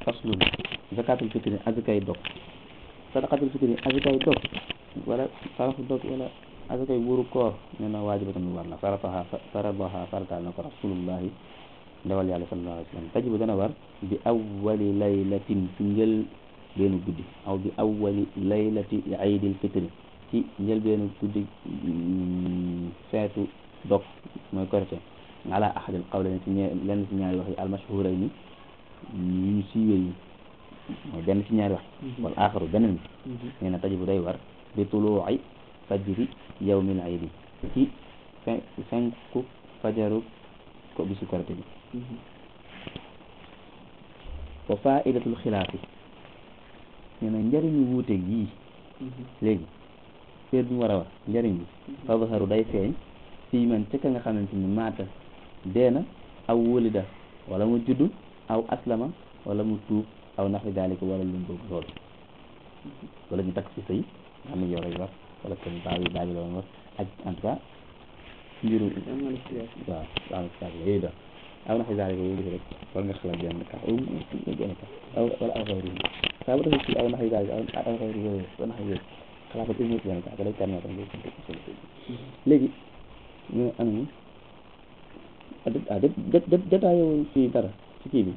faslun zakatul fitri azakay dog sadaqatul fitri azakay dog wala sarafu dog wala azakay wuru koor nee na waajibatun lu war la farataha faradaha farataal na ko rasulullahi ndawal yàlla sallallahu alayhi wa sallam tajibu dana war bi awwali laylatin ci njël beenu guddi aw bi awwali laylati aydil fitri ci njël beenu guddi feetu dog mooy korite ala ahadil qawlayni ci ñe lenn ci ñaari wax yi almashhurayni yu ñu siiwee yi mooy benn ci ñaari wax wal aaxaru beneen bi nee na tajibu day war bi tuluuci fajri yawmil aydi ci fin fenku fajaru ko bisu korite bi wa faidatul xilaafi nee na njëriñu wuute yii léegi feet bi mu war a wax njëriñ bi fadharu day feeñ fii man ca ka nga xamante ni maata deena aw wulida wala mu juddu aw aslama wala mu tuub aw naxwi daalika wala lu mu loolu wala ñu takk ci sëy nga xam ne yow rek wax wala kenn baa bi baa bi la woon wax ak en tout cas mbiru waaw waaw yooyu daal aw naxwi daalika yooyu def rek war nga xalaat benn ka benn ka aw wala aw xayri saa bu defee ci aw naxwi daalika aw xayri yooyu aw naxwi yooyu xalaat ko une benn ka da lay permettre nga léegi ñu am ni ah dé dé détaillé wuñ ci dara ci kii bi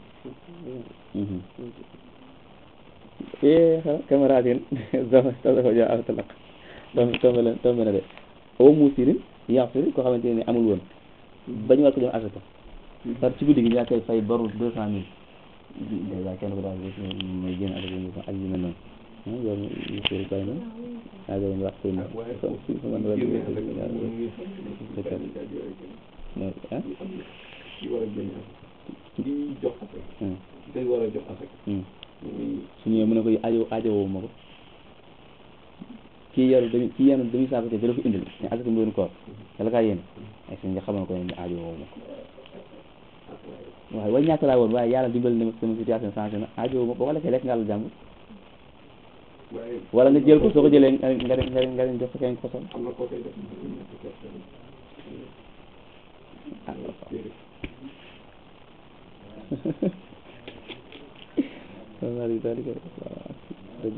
e camarade en zama tasafa ja aw talaq tombe tombe la tombe na de o musirin yaxfir koo xamante ne amul woon bañu war ko jox asaka par ci guddi gi yaa koy fay baru deux cent mille dèjà kenn ko daal mooy génn asaka ak yu mel noonu yow musirin kay na aa gën wax koy na man wa ah ki war a génne asaka ki jox asaka day war a jox asaka su ñëwee mu ne ko aajo aajowoo ma ko kii yaru dami kii yenu dami saako te da la ko indil ne asaka mbiru koor dala kaa yéene ay si nga xamal ko ne aajowoo ma ko waaye way ñàkk laa woon waaye yàlla dimbali na ma sama situation changé na aajowoo ma boo ko lekkee lekk nga àll jàmm wala nga jël ko soo ko jëlee nga nga nga nga leen jox ko kenn ko sol am na koo koy def ah wallahi dalika dëgg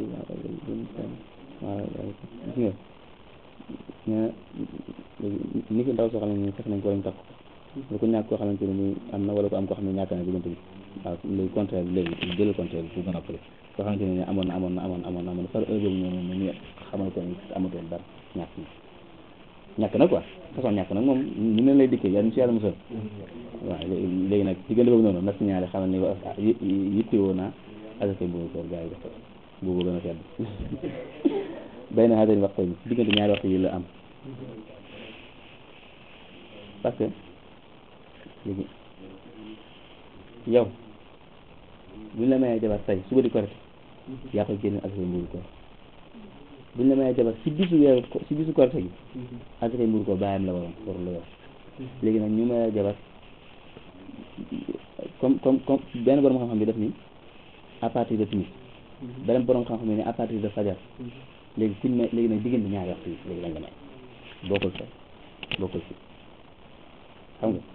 gis nga ni ki ndaw soo xam ne nii fekk nañ ko lañ takk lu ko ñàkk koo xamante ne nii am na wala ko am koo xam ne ñàkk na diggante bi waaw léegi contraire bi léegi jëlal contraire bi bu gën a pare koo xamante ne nii amoon na amoon na amoon amoon na amoon par heure boobu ñëw na ñu xamal ko ni amatoon dara ñàkk na ñàkk na quoi façon ñàkk nag moom ñu ne lay dikkee yàlla ñu si yàlla musal waaw léegi nag diggante boobu noonu nag ñaari xamal ni wa yittewoo naa asaka boobu koor gaa yi def boobu gën a sedd bay na xaatani waxtu yi diggante ñaari waxtu yi la am parce que léegi yow buñ la mayee jabar tey suba di korite yaa koy génne asaka mbuuru koor buñ la mayee jabar si bisu weeru si bisu korite gi asaka mbuuru koor bàyyam la waroon warul la yor léegi nag ñu mayee jabar comme comme comme benn borom xam-xam bi def ni à partir de timis beneen borom xam-xam bi ne à partir de fajar léegi kuñ may léegi nag diggante ñaari waxtu yi léegi lañ la may bokkul fa bokkul fi xam nga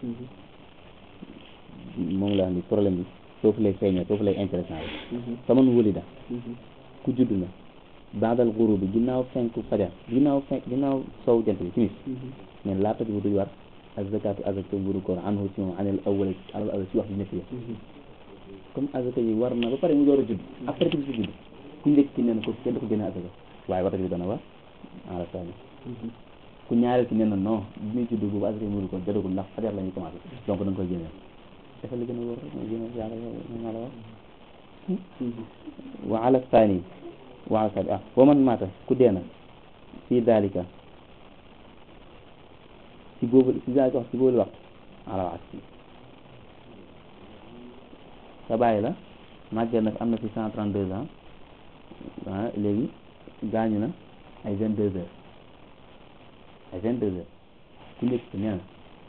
moom la ni problème bi foofu lay feeñee foofu lay intéressant bi faman wulida ku judd na baadal guru bi ginnaaw fenku fajar ginnaaw fenk ginnaaw sow jant bi timis men laata bi duy war ak zakatu azaka mburu koor anhu ci moom anel awwal alal awwal ci wax bi ñëpp yi comme azaka yi war na ba pare mu door a judd après timis bi judd ku njëkk ki nee na ko kenn du ko génne azaka waaye waxta bi dana war ala sani ku ñaareel ki nee na non bi muy judd boobu azaka mburu koor jotagul ndax fajar la ñuy commencé donc da nga koy génneel dafa li gën a wóor rek mooy génne yàlla yow naa la wax wa ala sani wa ala sani ah wa man maata ku deena fii dalika ci boobu ci dalika wax ci boobu waxtu ala wax ci sa bàyyi la màgget na am na fi cent trente deux ans ah léegi gaañu na ay vingt deux heures ay vingt deux heures ku njëkk ci nee na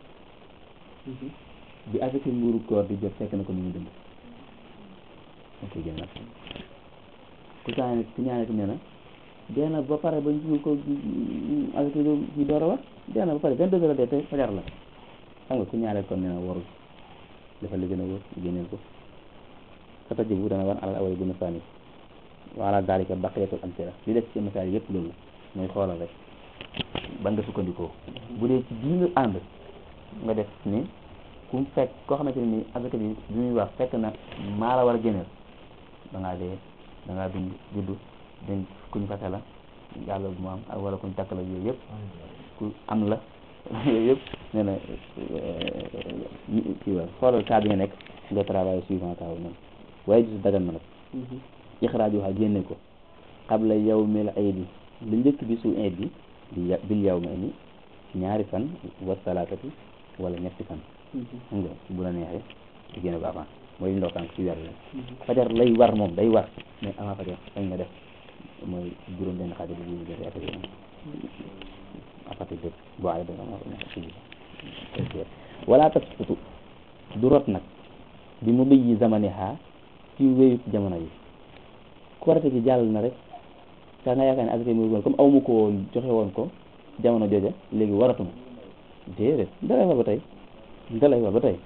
bi asaka mbuuru koor di jot fekk na ko ni ñu dund ok jël ku saane ku ñaane ko nee na dee na ba pare ba ñu ko asaka ñu door a war dee na ba pare vingt deux heures dee te fajar la xam nga ku ñaareel kon nee na warul dafa li gën a wóor génneel ko sa tajibu dana war alal awal gën a saani wa ala dalika baqiyatul amsila li des ci misaal yëpp loolu mooy xoolal rek ban nga sukkandikoo bu dee ci bii nga ànd nga def ni ku fekk koo xamante ne ni azaka bi bi muy wax fekk na maa la war a génneel da ngaa dee da ngaa dund judd dañ kuñ fase la yàlla bu mu am ak wala kuñ takk la yooyu yëpp ku am la yooyu yëpp nee na kii wa xoolal cas bi nga nekk nga travail suivant cas bi noonu waaye gisu dagan na nag ixraaj waxaa génne ko qabla yawmil aydi lu njëkk bi su iid bi bi bil yawmi ni ñaari fan wa salaatati wala ñetti fan xam nga bu la neexee di génne ko avant mooy ndokaan ci weer la fajar lay war moom day war mais avant fajar sañ nga def mooy juróom benn xaaj bi ñu jëf affaire yi à partir de boo ay danga wala tasfutu du rot nag bi mu bëyyi zamaniha ci wéyut jamono yi korite gi jàll na rek saa nga yaakaar ne asaka mu woon comme aw ma ko woon joxe woon ko jamono jooja léegi waratuma déedéet dalay war ba tey dalay war ba tey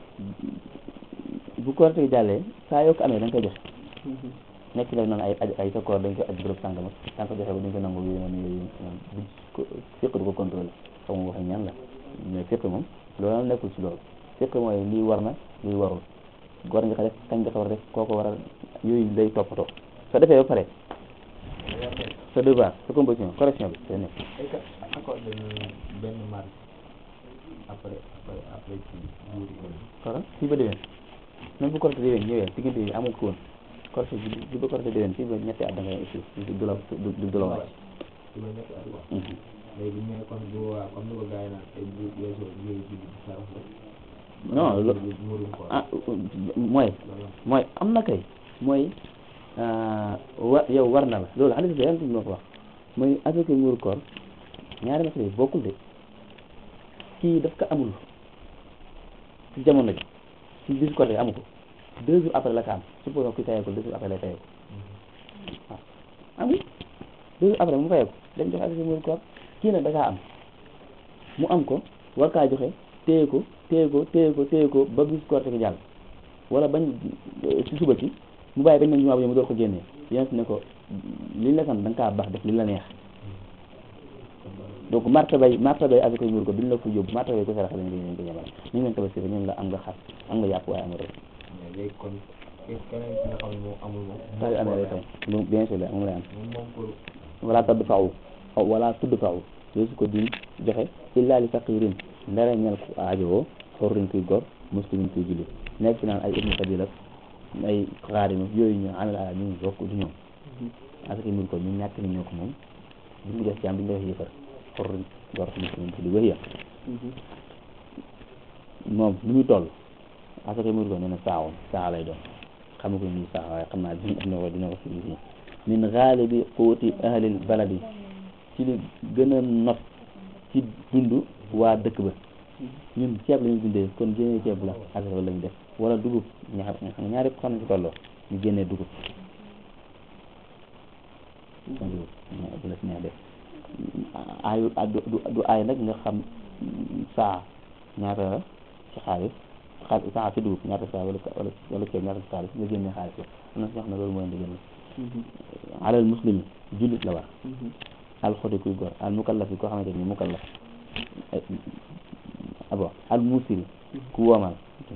bu korite gi jàllee saa yoo ko amee da nga koy joxe nekk la noonu ay aj ay sa koor dañ koy aj bërëb sàngam da nga ko joxe ba duñ ko nangu yooyu noonu yooyu noonu bu fiq du ko contrôlé xaw ma waxe ñan la mais fiq moom loolu nekkul ci loolu fiq mooy lii war na lii warul war nga ko def kañ nga ko war a def kooko war a yooyu day toppatoo soo defee ba pare sa devoir sa composition correction bi day nekk est-ce que accordé na benn marge après après après ci buur yi xara fii ba déwén même bu correcté déwén ñëwee diggante yi amul ko woon correcté bi bi ba correcté déwén fii ba ñetti at da ngay aussi du la du du la wàcc ci la nekk at wax léegi ñu ne kon bu waa comme ni ko gars yi naan ay buur weesoo yooyu julli bi sarax la non lo murum ko ah mooy mooy am na kay mooy wa yow war na la loolu hadis bi yàlla moo ko wax mooy asaka muuru koor ñaari masala yi bokkul de kii daf ko amul ci jamono ji ci bisu koor amu ko deux jours après la ko am supposons ki tayee ko deux jours après lay tayee ko waaw amul deux jours après mu fayee ko dem joxe asaka muuru koor kii nag da kaa am mu am ko war kaa joxe téye ko téye ko téye ko téye ko ba bis koor te jàll wala bañ ci suba ci mu bàyyi bañ na jumaa bi mu door ko génnee yonent ne ko liñ la sant da nga kaa baax def li la neex donc martabay martabay avec muur ko duñ la ko yóbbu martabay ko sarax lañ leen ko ñamal ni ngeen tabaski ñun la am nga xar am nga yàpp waaye amul rek mais léegi kon keneen ki nga xam ne moom amul moom saa yu amee lay tam lu bien sûr la moom lay am moom moom pour wala tadd faaw wala tudd faaw yooyu su ko duñ joxe illa li faqirin ndara ñel ku aajowoo xorriñ kuy gor muslimin kuy julli nekk fi naan ay ibnu sabil ak ay xaarima yooyu ñu alal ala ñu bokk du ñoom asaka mur ko ñu ñàkk ni ñoo ko moom bu mu def jaam bi ñu def yëfar xorriñ gor muslimin kuy wëy ya moom lu muy toll asaka mur ko nee na saawoon saa lay doon xam ko ni saa waaye xam naa dina dina ko dina ko fi min xaalibi quuti ahlil baladi ci li gën a not ci dund waa dëkk ba ñun ceeb la ñu dundee kon génnee ceeb la asaka la ñu def wala dugub ñaar xam nga ñaari xam ne ci tolloo ñu génnee dugub kon dugub bu la si neex def aayu du du aay nag nga xam saa ñaata la ci xaalis xaalis saa ci dugub ñaata saa wala wala wala ceeb ñaata ci xaalis nga génnee xaalis la am na si ñoo xam ne loolu mooy indi génne alal muslimi jullit la war al xoti kuy góor al mukallaf yi koo xamante ni mukallaf abo al musiri ku woomal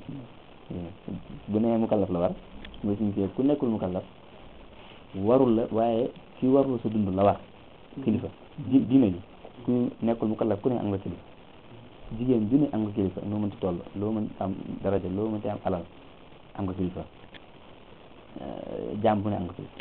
bu nee mukallaf la war mooy suñu ku nekkul mukallaf warul la waaye ki warul sa dund la war kilifa di diine ji ku nekkul mukallaf ku ne am nga kilifa jigéen ju ne am nga kilifa noo mënti toll loo mën am daraja loo mënti am alal am nga kilifa jaam bu ne am nga kilifa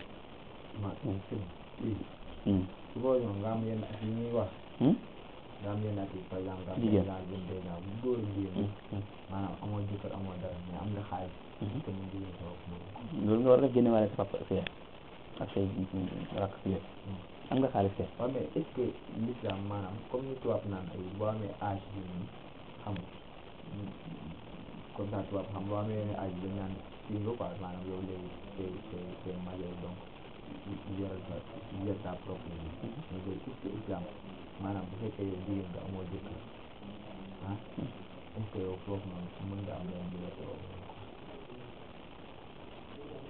su boo ñëw nga am yenn at yi ñuy wax nga am yenn at yi par exemple nga am Jigéen. exemple vingt deux ans bu góor ak jigéen maanaam amoo jëkkër amoo dara mais am nga xaalis te mu jigéen sa bopp moom loolu nga war a def génne waale sa papa fee ak say rakk fii am nga xaalis fee waaw mais est-ce que l'islam maanaam comme ni tubaab naan ay boo amee âge bi nii xam nga comme ça tubaab xam boo amee yenn âge bi dañ naan fii nga quoi maanaam yow léegi c'est c'est c'est majeur donc yoral sa yor sa propre vie mais léegi est-ce que islam maanaam bu fekkee yow jigéen nga amoo jëkkër ah est-ce que yow foofu noonu mën nga am leen di la sa bopp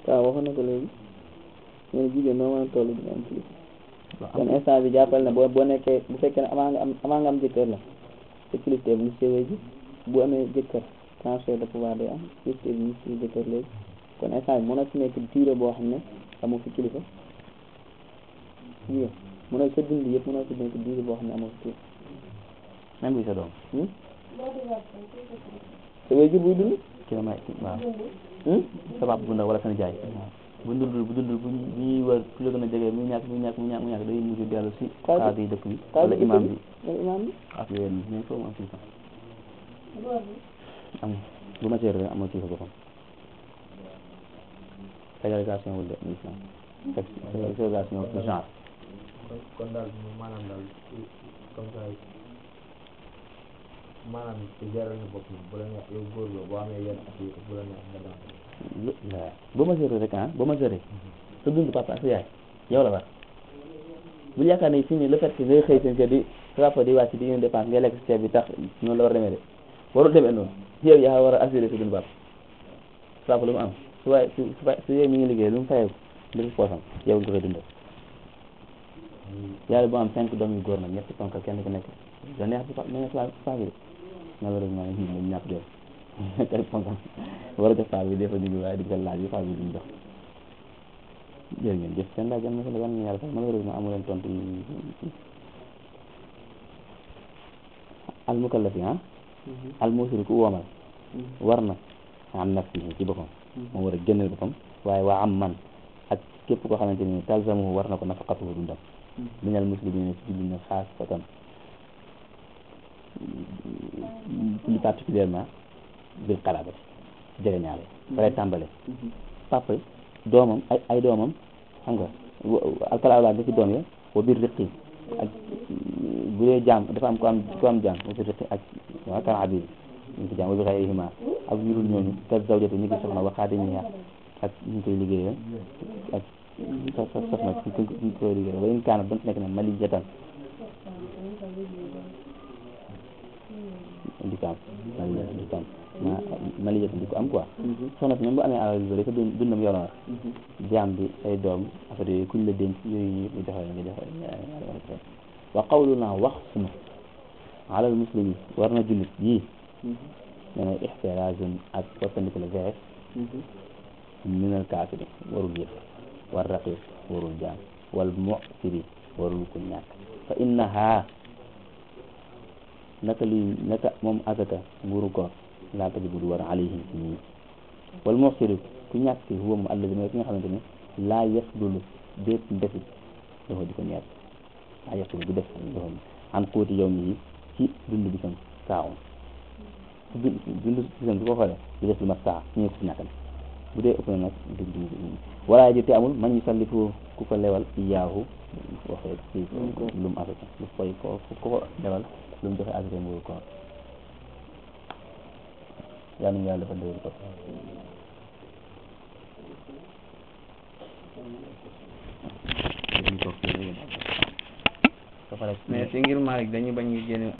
waaw waxoon na ko léegi ñu ne jigéen noo mën a toll dina am kilifa kon instant bi jàppal ne boo boo nekkee bu fekkee ne avant nga am avant nga am jëkkër la te kilifteef mu séwee ji bu amee jëkkër transfert de pouvoir day am kilifteef mu si jëkkër léegi kon instant bi mën na fi nekk durée boo xam ne amoo fi kilifa jigéen mën na sa dund yëpp mën na fi nekk durée boo xam ne amoo fi kilifa même bi sa doom hmm? sa waajur buy dund ki la may waaw hmm? sa papa bu ndaw wala sa nijaay bu dundul bu dundul bu ñu bu ñuy wër ku la gën a jege muy ñàkk muy ñàkk muy ñàkk muy ñàkk day mujj dellu si Kaay bi. xaadi yi dëkk bi Kaay wala bi imam dëkk bi bi wala imam bi ak yooyu mais foofu mu am kilifa am bu ma seer amoo kilifa boppam ségrégation wul de l'islam ségrégation de genre kon kon daal moom maanaam daal ci- comme ça maanaam ci gérer na bopp moom bu la neex yow góor la boo amee yenn at yi bu la neex nga daan lu la bu ma seer rek ah bu ma seeree sa dund papa ak sa yaay yow la war bu yaakaar ne fii nii le fait que ngay xëy seen kër di sa papa di wàcc di ngeen dépense ngay lekk si ceeb bi tax noonu la war a demee de warul demee noonu yow yaa war a assurer sa dund papa sa papa lu mu am su waay su su su yow mi ngi liggéey lu mu fayeeku li ci poosam yow nga koy dundal yàlla boo am cinq doom yu góor nag ñetti ponkal kenn ku nekk da neex si pa neex si paa bi de malheureusement ñun dañu ñàkk doom kay ponkal war a jox paa bi des fois ñu ngi waaye di ko laaj bi paa bi duñ jox jërë ngeen jëf seen laaj am na solo yan yàlla sax malheureusement amu leen tontu yi al mukallafi ah al musiri ku woomal war na am nafsihi ci boppam moom war a génneel boppam waaye waa am man ak képp koo xamante ni talzamuhu war na ko nafaqatuhu dundam minal muslimina ci jullit ñi xaasatan plus particulièrement bil xalaabati jege ñaale balay tàmbale papa doomam ay ay doomam xam nga alkalawlaa da ci doom ya wa biir riqi ak bu dee jaam dafa am ko am ko am jaam wa biir riqi ak waa kan abid ñu ko jaam wa bi xayrihima ak ñu dul ñooñu ka zawjatu ñu ngi soxna wa xaadimiha ak ñu koy liggéeyal ak sa sa soxna ñu koy ñu koy liggéeyal wa in kaana ba nekk na malijatan di ko am malijatan di ko am ma malijatan di ko am quoi soxna si même bu amee alal yu bëri sa dund dundam yoon war jaam bi ay doom affaire yooyu kuñ la denc yooyu yëpp ñu joxe nga joxe wa qawluna wax sunu alal muslimi war na jullit yii nee na ixtiraazun ak soppandiku la vees minal kaafiri warul yëpp war raqiq warul jaam wal mu'siri warul ku ñàkk fa innaha naka luy naka moom azaka nguuru koor laa tajibu du war alayhim ci ñii wal mu'siri ku ñàkk ci huwa mu alladi mooy ki nga xamante ne laa yasdulu déet defi dafa di ko ñeer laa yasdulu du def dafa an kóoti yow mi yi ci dund bi sam saawum su dund dund bi sam du ko xoolee du def lu mat saa ñu ko ci ñàkk bu dee ëpp na nag dug dug wala ji te amul man ñu sallifu ku ko lewal iyaahu waxee ci lu mu afrique lu koy ko ku ko lewal lu mu joxe afrique nguuru koor yaa ngi yàlla dafa déglu ko mais si ngir Malick dañu bañ ñu génne